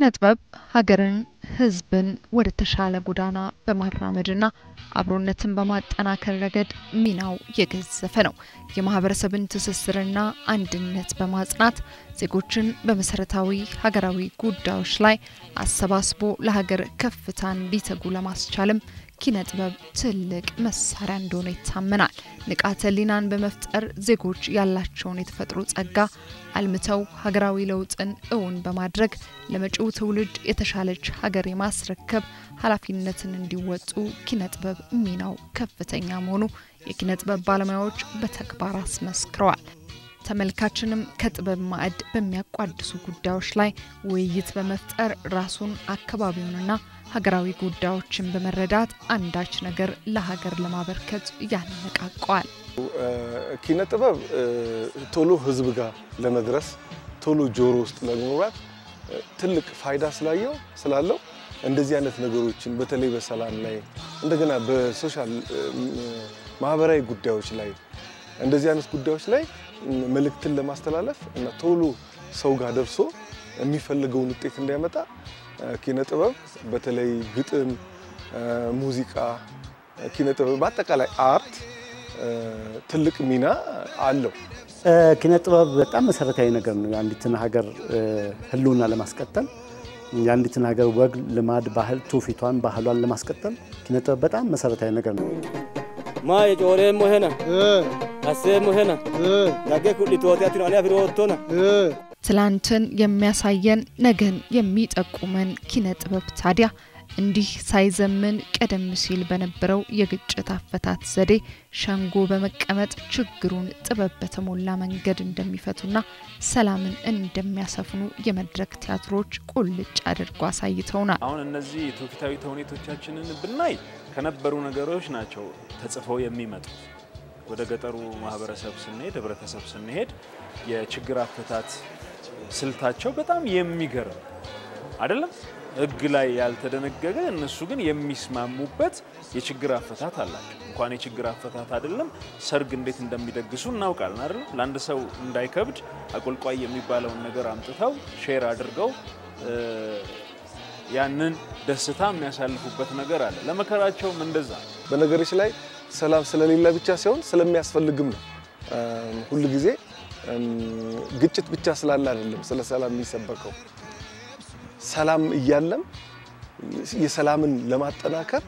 ኪነ ጥበብ ሀገርን፣ ሕዝብን ወደ ተሻለ ጎዳና በማራመድና አብሮነትን በማጠናከር ረገድ ሚናው የገዘፈ ነው። የማህበረሰብን ትስስርና አንድነት በማጽናት ዜጎችን በመሰረታዊ ሀገራዊ ጉዳዮች ላይ አሰባስቦ ለሀገር ከፍታ እንዲተጉ ለማስቻልም ኪነ ጥበብ ትልቅ መሳሪያ እንደሆነ ይታመናል። ንቃተ ህሊናን በመፍጠር ዜጎች ያላቸውን የተፈጥሮ ጸጋ አልምተው ሀገራዊ ለውጥን እውን በማድረግ ለመጪው ትውልድ የተሻለች ሀገር የማስረከብ ኃላፊነትን እንዲወጡ ኪነ ጥበብ ሚናው ከፍተኛ መሆኑ የኪነ ጥበብ ባለሙያዎች በተግባር አስመስክረዋል። ተመልካችንም ከጥበብ ማዕድ በሚያቋድሱ ጉዳዮች ላይ ውይይት በመፍጠር ራሱን አካባቢውንና ሀገራዊ ጉዳዮችን በመረዳት አንዳች ነገር ለሀገር ለማበርከት ያነቃቀዋል። ኪነ ጥበብ ቶሎ ህዝብ ጋር ለመድረስ ቶሎ ጆሮ ውስጥ ለመግባት ትልቅ ፋይዳ ስላየው ስላለው እንደዚህ አይነት ነገሮችን በተለይ በሰላም ላይ እንደገና በሶሻል ማህበራዊ ጉዳዮች ላይ እንደዚህ አይነት ጉዳዮች ላይ መልእክትን ለማስተላለፍ እና ቶሎ ሰው ጋር ደርሶ የሚፈልገውን ውጤት እንዲያመጣ ኪነ ጥበብ በተለይ ግጥም፣ ሙዚቃ፣ ኪነ ጥበብ በአጠቃላይ አርት ትልቅ ሚና አለው። ኪነ ጥበብ በጣም መሰረታዊ ነገር ነው። የአንዲትን ሀገር ህልውና ለማስቀጠል የአንዲትን ሀገር ወግ፣ ልማድ፣ ባህል፣ ትውፊቷን፣ ባህሏን ለማስቀጠል ኪነ ጥበብ በጣም መሰረታዊ ነገር ነው። ማ የጮሬ ሞሄና አሴ ሞሄና ዳጌ ኩሊቶቲያቲኖ አኔ አፊሮቶና ትላንትን የሚያሳየን ነገን የሚጠቁመን ኪነ ጥበብ ታዲያ እንዲህ ሳይዘምን ቀደም ሲል በነበረው የግጭት አፈታት ዘዴ ሸንጎ በመቀመጥ ችግሩን ጥበብ በተሞላ መንገድ እንደሚፈቱና ሰላምን እንደሚያሰፍኑ የመድረክ ቲያትሮች ቁልጭ አድርጎ አሳይተውናል። አሁን እነዚህ ትውፊታዊ ተውኔቶቻችንን ብናይ ከነበሩ ነገሮች ናቸው ተጽፈው የሚመጡ ወደ ገጠሩ ማህበረሰብ ስንሄድ ህብረተሰብ ስንሄድ የችግር አፈታት ስልታቸው በጣም የሚገርም አይደለም። ህግ ላይ ያልተደነገገ እነሱ ግን የሚስማሙበት የችግር አፈታት አላቸው። እንኳን የችግር አፈታት አይደለም ሰርግ እንዴት እንደሚደግሱ እናውቃለን አይደለም። ለአንድ ሰው እንዳይከብድ አቆልቋይ የሚባለውን ነገር አምጥተው ሼር አድርገው ያንን ደስታ የሚያሳልፉበት ነገር አለ። ለመከራቸውም እንደዛ በነገሮች ላይ ሰላም ስለሌለ ብቻ ሳይሆን ስለሚያስፈልግም ነው። ሁል ጊዜ ግጭት ብቻ ስላለ አይደለም ስለ ሰላም የሚሰበከው። ሰላም እያለም የሰላምን ለማጠናከር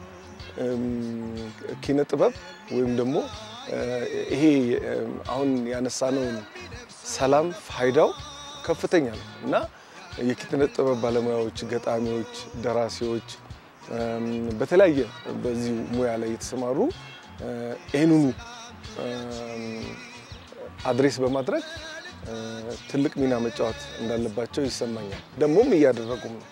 ኪነ ጥበብ ወይም ደግሞ ይሄ አሁን ያነሳነውን ሰላም ፋይዳው ከፍተኛ ነው እና የኪነ ጥበብ ባለሙያዎች፣ ገጣሚዎች፣ ደራሲዎች በተለያየ በዚህ ሙያ ላይ የተሰማሩ ይህንኑ አድሬስ በማድረግ ትልቅ ሚና መጫወት እንዳለባቸው ይሰማኛል። ደግሞም እያደረጉም ነው።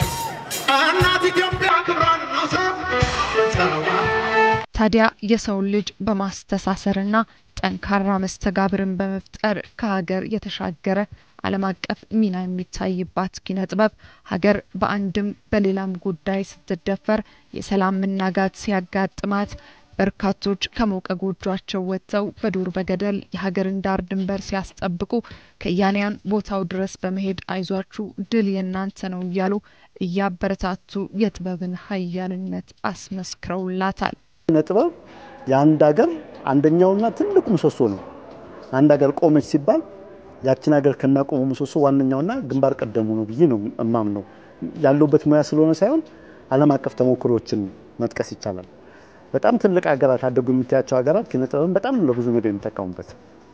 ታዲያ የሰውን ልጅ በማስተሳሰርና ጠንካራ መስተጋብርን በመፍጠር ከሀገር የተሻገረ ዓለም አቀፍ ሚና የሚታይባት ኪነ ጥበብ ሀገር በአንድም በሌላም ጉዳይ ስትደፈር የሰላም መናጋት ሲያጋጥማት በርካቶች ከሞቀ ጎጇቸው ወጥተው በዱር በገደል የሀገርን ዳር ድንበር ሲያስጠብቁ ከያንያን ቦታው ድረስ በመሄድ አይዟችሁ ድል የእናንተ ነው እያሉ እያበረታቱ የጥበብን ኃያልነት አስመስክረውላታል። ኪነ ጥበብ የአንድ ሀገር አንደኛውና ትልቁ ምሰሶ ነው። አንድ ሀገር ቆመች ሲባል ያችን ሀገር ከሚያቆሙ ምሰሶ ዋነኛውና ግንባር ቀደሙ ነው ብዬ ነው እማምነው። ያለውበት ሙያ ስለሆነ ሳይሆን ዓለም አቀፍ ተሞክሮችን መጥቀስ ይቻላል። በጣም ትልቅ ሀገራት አደጉ የምታያቸው ሀገራት ኪነ ጥበብን በጣም ለብዙ ነገር የሚጠቀሙበት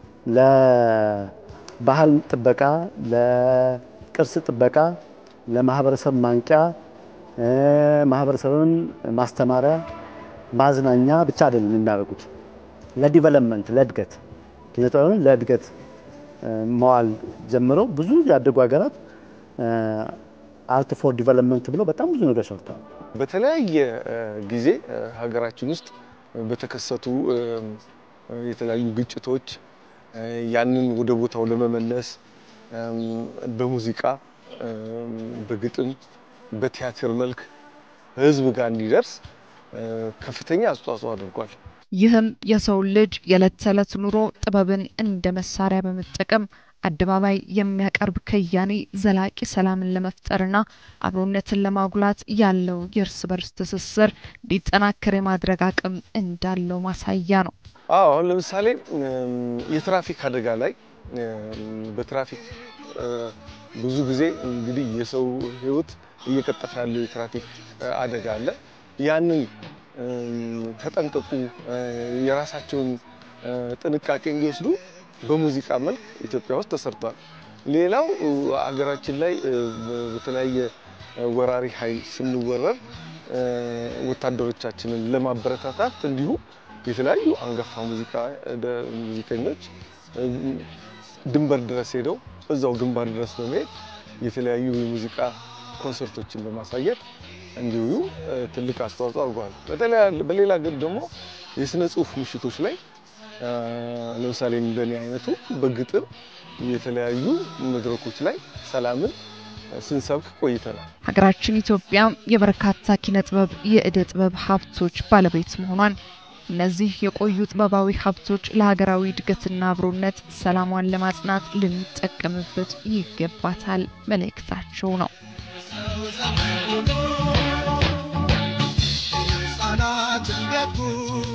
ለባህል ጥበቃ፣ ለቅርስ ጥበቃ፣ ለማህበረሰብ ማንቂያ፣ ማህበረሰብን ማስተማሪያ፣ ማዝናኛ ብቻ አይደለም የሚያደርጉት ለዲቨሎፕመንት፣ ለእድገት ኪነ ጥበብን ለእድገት መዋል ጀምረው ብዙ ያደጉ ሀገራት አርት ፎር ዲቨሎፕመንት ብለው በጣም ብዙ ነገር ሰርተዋል። በተለያየ ጊዜ ሀገራችን ውስጥ በተከሰቱ የተለያዩ ግጭቶች ያንን ወደ ቦታው ለመመለስ በሙዚቃ፣ በግጥም፣ በቲያትር መልክ ህዝብ ጋር እንዲደርስ ከፍተኛ አስተዋጽኦ አድርጓል። ይህም የሰው ልጅ የዕለት ተዕለት ኑሮ ጥበብን እንደ መሳሪያ በመጠቀም አደባባይ የሚያቀርብ ከያኔ ዘላቂ ሰላምን ለመፍጠርና አብሮነትን ለማጉላት ያለው የእርስ በርስ ትስስር እንዲጠናከር የማድረግ አቅም እንዳለው ማሳያ ነው። አዎ አሁን ለምሳሌ የትራፊክ አደጋ ላይ በትራፊክ ብዙ ጊዜ እንግዲህ የሰው ሕይወት እየቀጠፈ ያለው የትራፊክ አደጋ አለ። ያንን ተጠንቀቁ፣ የራሳቸውን ጥንቃቄ እንዲወስዱ በሙዚቃ መልክ ኢትዮጵያ ውስጥ ተሰርቷል። ሌላው አገራችን ላይ በተለያየ ወራሪ ኃይል ስንወረር ወታደሮቻችንን ለማበረታታት እንዲሁ የተለያዩ አንጋፋ ሙዚቀኞች ድንበር ድረስ ሄደው እዛው ግንባር ድረስ በመሄድ የተለያዩ የሙዚቃ ኮንሰርቶችን በማሳየት እንዲሁ ትልቅ አስተዋጽኦ አድርገዋል። በሌላ ግን ደግሞ የስነ ጽሁፍ ምሽቶች ላይ ለምሳሌ እንደኔ አይነቱ በግጥም የተለያዩ መድረኮች ላይ ሰላምን ስንሰብክ ቆይተናል። ሀገራችን ኢትዮጵያ የበርካታ ኪነ ጥበብ የእደ ጥበብ ሀብቶች ባለቤት መሆኗን እነዚህ የቆዩ ጥበባዊ ሀብቶች ለሀገራዊ እድገትና አብሮነት ሰላሟን ለማጽናት ልንጠቀምበት ይገባታል መልእክታቸው ነው። ሕፃናት እንዲያድጉ